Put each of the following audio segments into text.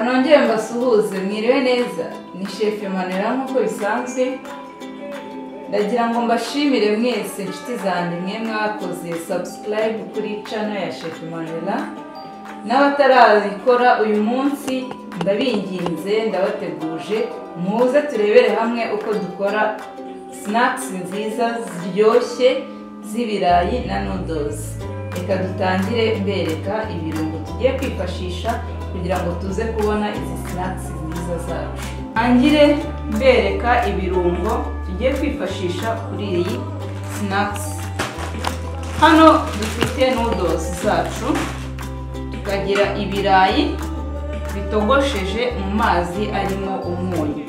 nongere mbasuhuze mwiriwe neza ni shefu manera nk'uko bisanzwe ndagira ngo mbashimire mwese inshuti zanjye mwe mwakoze subscribe kuri channel ya shefu manera n'abatarayikora uyu munsi ndabinginze ndabateguje muze turebere hamwe uko dukora snacks nziza ziryoshye z'ibirayi na noodles reka dutangire mbereka ibirungo tugiye kwifashisha kugira ngo tuze kubona izi snacks nziza zacu ntangire mbereka ibirungo tugiye kwifashisha kuri iyi snacks hano dufite noodles zacu tukagira ibirayi bitogosheje mu mazi arimo umunyu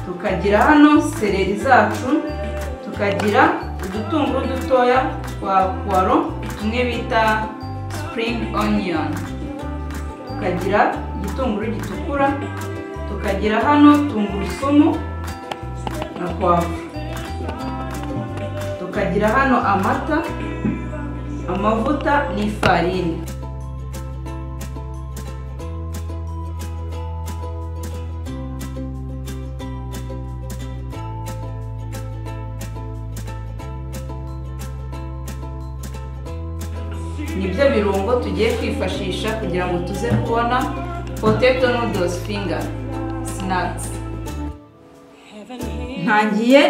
tukagira hano seleri zacu tukagira udutunguru dutoya twa puwaro tumwe bita sipuringi oniyoni tukagira igitunguru gitukura tukagira hano tungurusumu na puwavuro tukagira hano amata amavuta n'ifarini nibyo birungo tugiye kwifashisha kugira ngo tuze kubona poteto noodles finger snacks ntangiye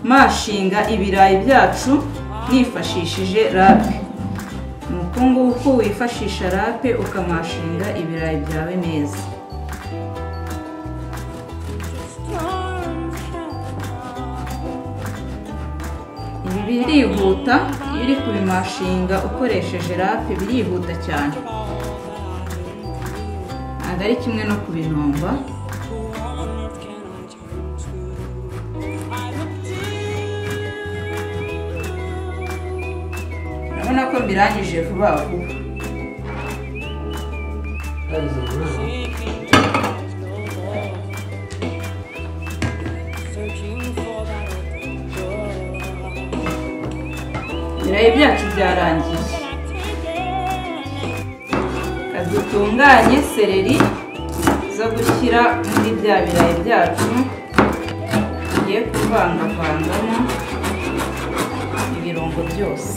mashinga ibirayi byacu nifashishije rape ni uku nguku wifashisha rape ukamashinga ibirayi byawe neza ibi birihuta iyo uri kubimashinga ukoresheje rape birihuta cyane ntabwo ari kimwe no kubinomba urabona ko mbirangije vuba vuba ibirayi byacu byarangiye reka dutunganye seleri zo gushyira muri bya birayi byacu tugiye kuvangavangamo ibirungo byose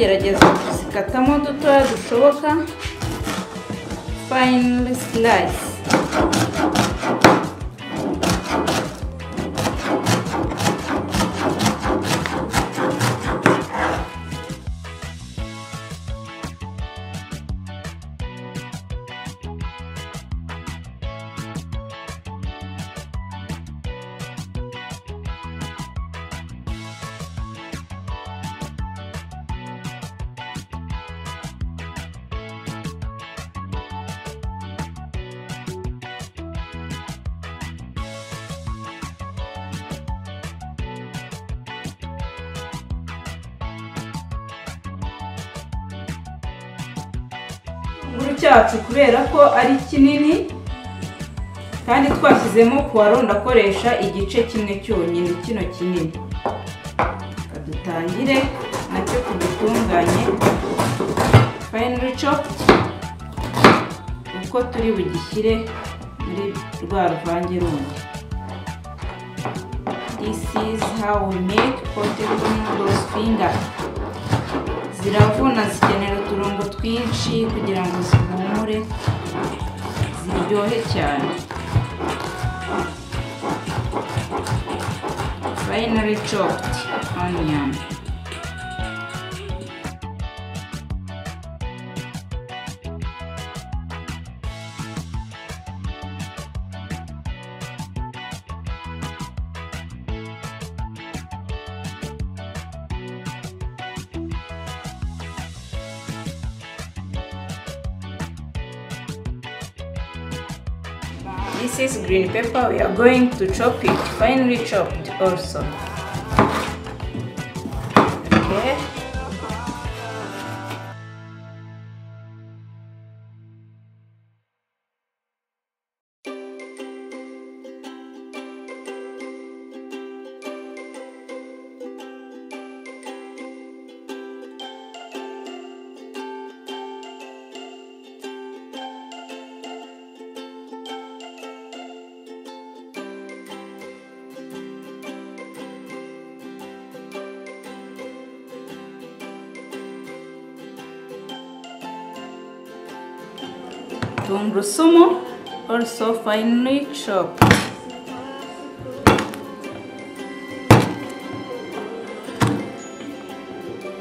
gerageza kuzikatamo dutoya dushoboka fayini sirayisi igitunguru cyacu kubera ko ari kinini kandi twashyizemo puwaro ndakoresha igice kimwe cyonyine kino kinini reka dutangire nacyo tugitunganye fayinari copu uko turi bugishyire muri rwa ruvange rundi this is how we make potato noodles finger ziravuna zikenera uturungo twinshi kugira ngo zihumure ziryohe cyane finally chopped onion This is green pepper. We are going to chop it, finely chopped also. Okay. Tungurusumu also finely chopped.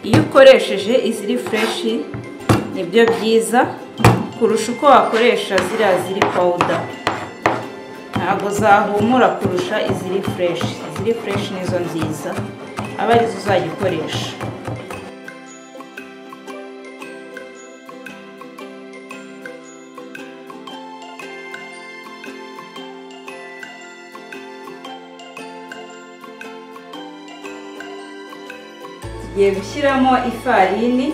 Iyo ukoresheje iziri fureshi nibyo byiza kurusha uko wakoresha ziriya ziri pawuda ntabwo zahumura kurusha iziri fureshi iziri fureshi nizo nziza aba arizo uzajya ukoresha tugiye gushyiramo ifarini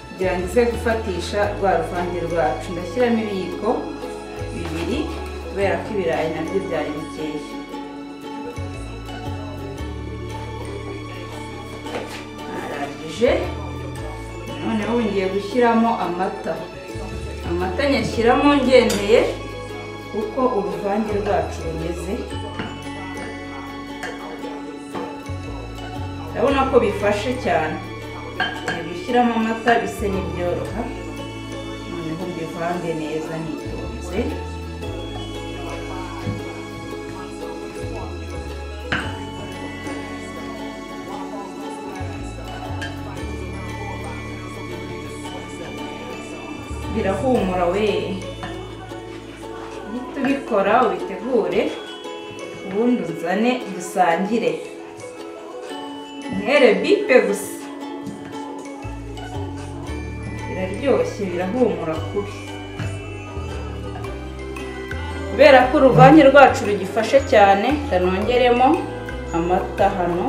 kugira ngo ize gufatisha rwa ruvange rwacu ndashyiramo ibiyiko bibiri kubera ko ibirayi nabyo byari bikeya arangije noneho ubu ngiye gushyiramo amata amata nyashyiramo ngendeye uko uruvange rwacu rumeze urabona ko bifashe cyane ngiye gushyiramo amata bisa n'ibyoroha noneho mbivange neza nitonze birahumura we uhita ubikora ubitegure ubundi uzane dusangire ntere bipe gusa biraryoshye birahumura kubi kubera ko uruvange rwacu rugifashe cyane ranongeremo amata hano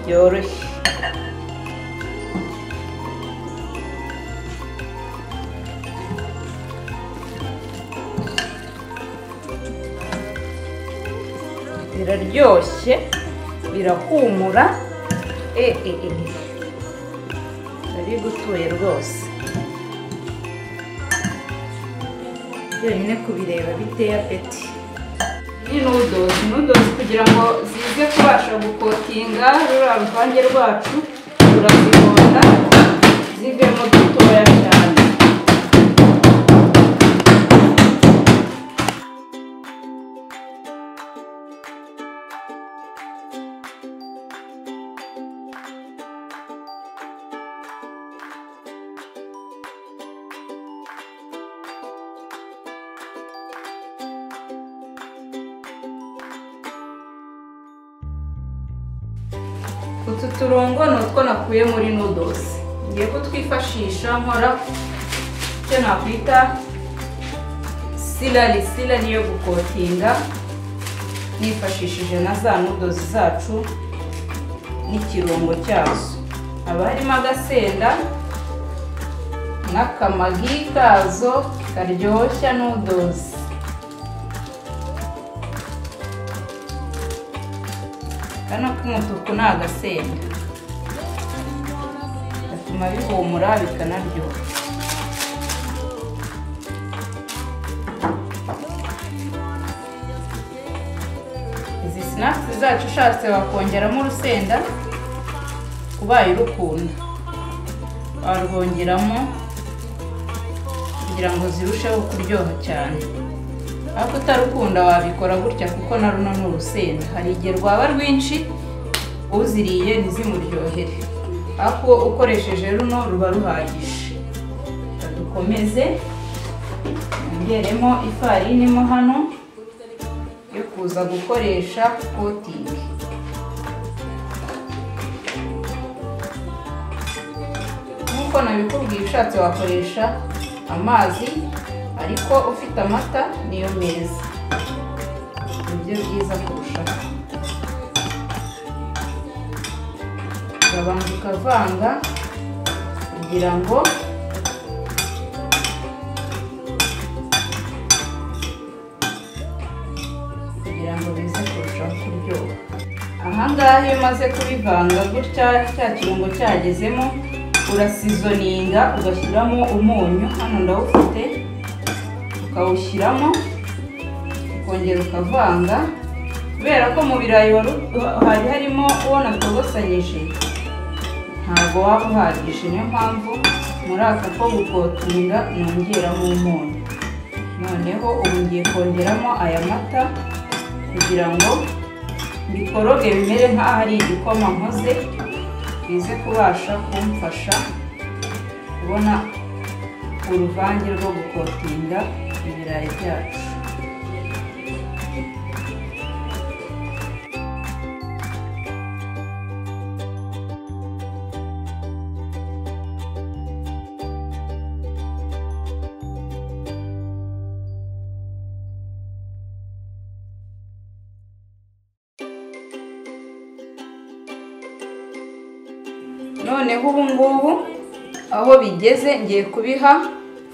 byoroshye biraryoshye birahumura eee bari gutuye rwose byonyine kubireba biteye apeti ni nudozi nudozi kugira ngo zize kubasha gukotinga ruriya ruvange rwacu turazihonda zivemo dutoya cyane utu turungo ni utwo nakuye muri nudozi ngiye kutwifashisha nkora icyo nakwita sirari sirari niyo gukotinga nifashishije na za nudozi zacu n'ikirungo cyazo haba harimo agasenda n'akamagi kazo karyoshya nudozi kano k'umutuku ni agasenda gatuma bihumura bikanaryoha izi sinakisi zacu ushatse wakongeramo urusenda ubaye urukunda warwongeramo kugira ngo zirusheho kuryoha cyane ariko utarukunda wabikora gutya kuko na runo ni urusenda hari igihe rwaba rwinshi uziriye ntizimuryohere ariko ukoresheje runo ruba ruhagije reka dukomeze twongeremo ifarini mo hano yo kuza gukoresha kotingi nk'uko nabikubwiye ushatse wakoresha amazi ariko ufite amata niyo meza buryo bwiza kurushaho ukabanza ukavanga kugira ngo kugira ngo bize kurushaho kuryoha ahangaha iyo umaze kubivanga gutya cya kirungo cyagezemo urasizoninga ugashyiramo umunyu hano ndawufite ukawushyiramo ukongera ukavanga kubera ko mu birayi wari- hari harimo uwo natogosanyije ntabwo waba uhagije niyo mpamvu muri aka ko gukotinga nongeramo umunyu noneho ubu ngiye kongeramo aya mata kugira ngo bikoroge bimere nk'aho ari igikoma nkoze bize kubasha kumfasha kubona uruvange rwo gukotinga ibirayi byacu noneho ubu ngubu aho bigeze ngiye kubiha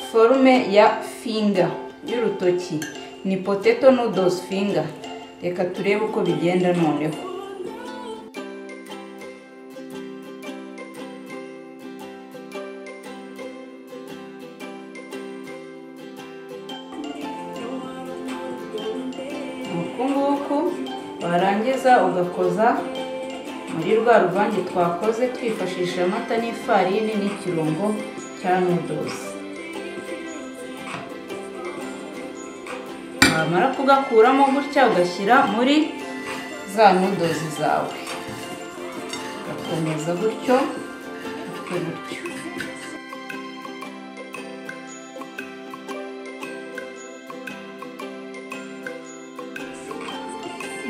forume ya finga y'urutoki ni poteto noodles finga reka turebe uko bigenda noneho uku nguku warangiza ugakoza muri rwa ruvange twakoze twifashisha amata n'ifarini n'ikirungo cya nudosi wamara kugakuramo gutya ugashyira muri za nudozi zawe ugakomeza gutyo gutyo gutyo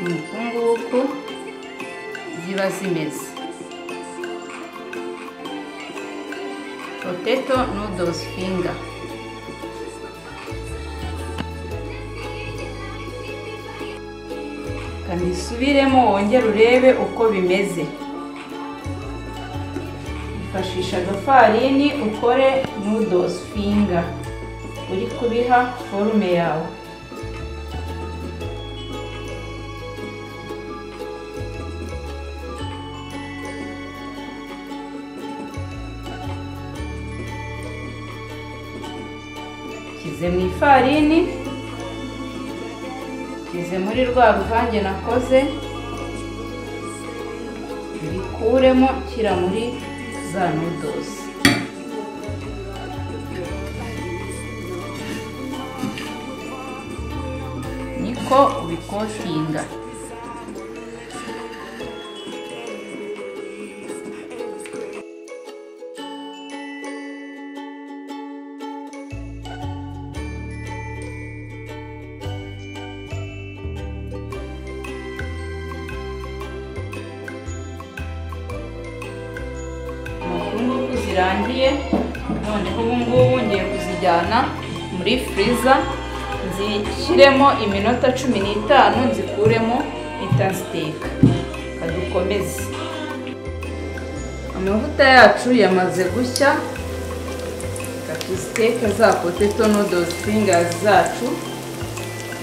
ni uku nguku ziba zimeze poteto noodles finger kandi usubiremo wongere urebe uko bimeze ifashisha agafarini ukore noodles finger uri kubiha forume yawe nshyize mu ifarini nshyize muri rwa ruvange nakoze bikuremo nshyira muri za nudosi niko ubikotinga ngubu zirangiye noneho ubu ngubu ngiye kuzijyana muri firiza nzishyiremo iminota cumi n'itanu nzikuremo itasiteka kadukomeze amavuta yacu yamaze gushya katuziteka za poteto noodles fingers zacu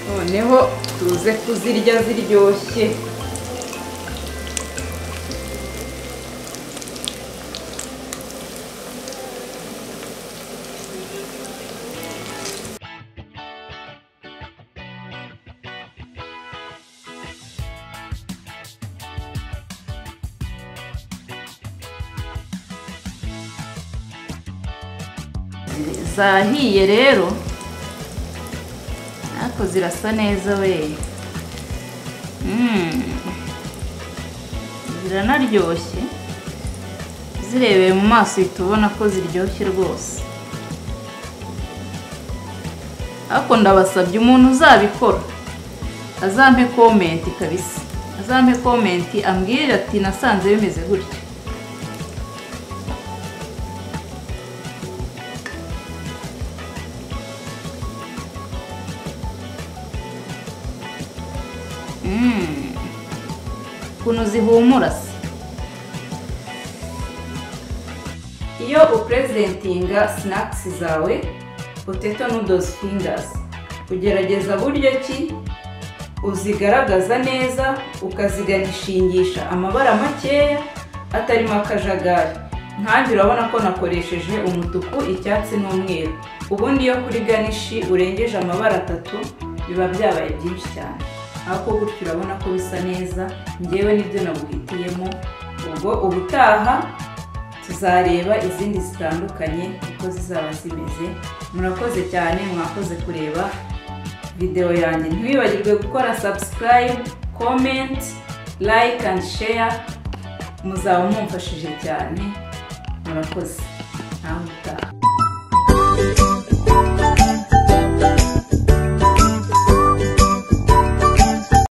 noneho tuze kuzirya ziryoshye zahiye rero ariko zirasa neza we Mm. ziranaryoshye zirebeye mu maso uhita ubona ko ziryoshye rwose ariko ndabasabye umuntu uzabikora azampe komenti kabisa azampe komenti ambwire ati nasanze bimeze gutya ukuntu zihumura se iyo upurezidentinga sinakisi zawe poteto nudozi fingazi ugerageza buryo ki uzigaragaza neza ukaziganishingisha amabara makeya atarimo akajagari nkanjye urabona ko nakoresheje umutuku icyatsi n'umweru ubundi iyo kuri ganishi urengeje amabara atatu biba byabaye byinshi cyane ariko gutyo urabona ko bisa neza ngewe nibyo naguhitiyemo ubwo ubutaha tuzareba izindi zitandukanye uko zizaba zimeze murakoze cyane mwakoze kureba videwo yanjye ntiwibagirwe gukora subscribe comment like and share muzaba mumfashije cyane murakoze ntawe utaha